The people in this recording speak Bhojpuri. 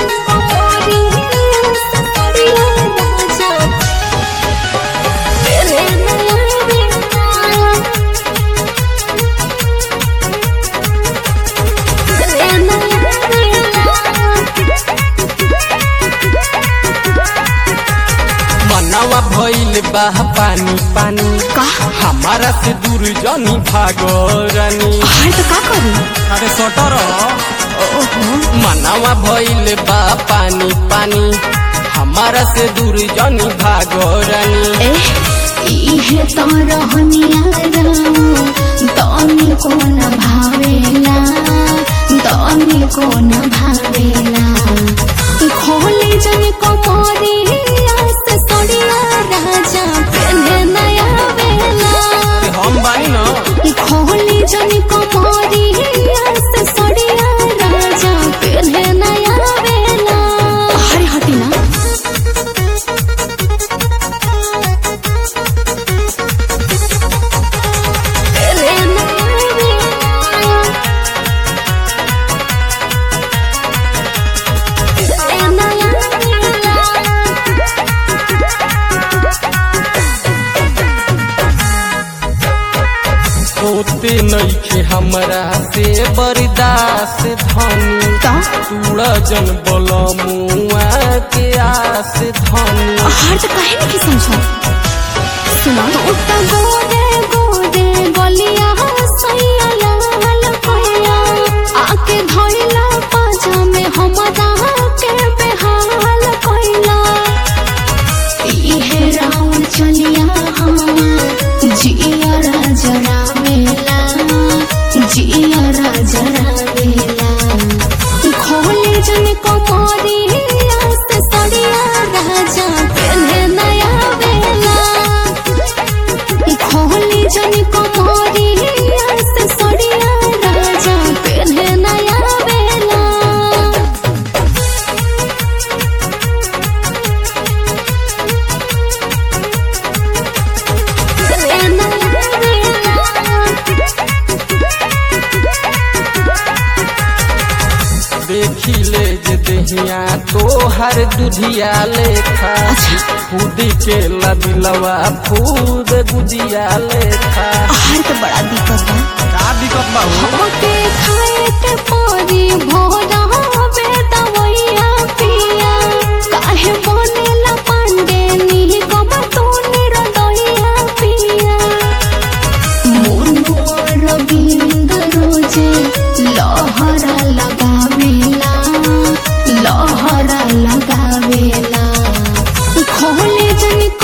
मनवा भइल बा पानी पानी का हमारा से दूर जनी भागो रानी हाय तो का करू अरे सटर मनवा भइल बा पानी पानी हमारा से दूर जनी भागो रानी ए इहे तो रहनिया राम तनी को न भावेला तनी को न भावेला खोले जन कमरिया से सड़िया राजा पहने नया बेला अरे हम बानी न खोले जन कमरिया से सड़िया राजा पहने नया बेला हरे हटी ना होते नइखे हमरा से बर्दाश्त धनी तूड़ा जन बलमुआ के आस धनी हार तो काहे नहीं समझो सुनो उतना गोरे गोरे गलिया सैया लाल कोया आके धइला पाजा में हमरा के बेहाल कोइला इहे राउंड चलिया हम जिया राजरा मेला जिया राजरा मेला खोले जन कमरिया से सड़िया राजा पहने नया बेला खोले जन कमरिया से सड़िया राजा पहने नया बेला देखी ले जे दहिया तोहर दुधिया लेखा अच्छा। खुद के लबिलवा फूद गुजिया लेखा आहार तो बड़ा दिक्कत बा का दिक्कत बा हो? हमके खाए के परी भोरा बेदवैया पिया काहे बनेला पांडे नी कबा तू निरदइया पिया मुनुआ रविंद रोजे लहरा लगावेला लहरा लगावेला खोले जन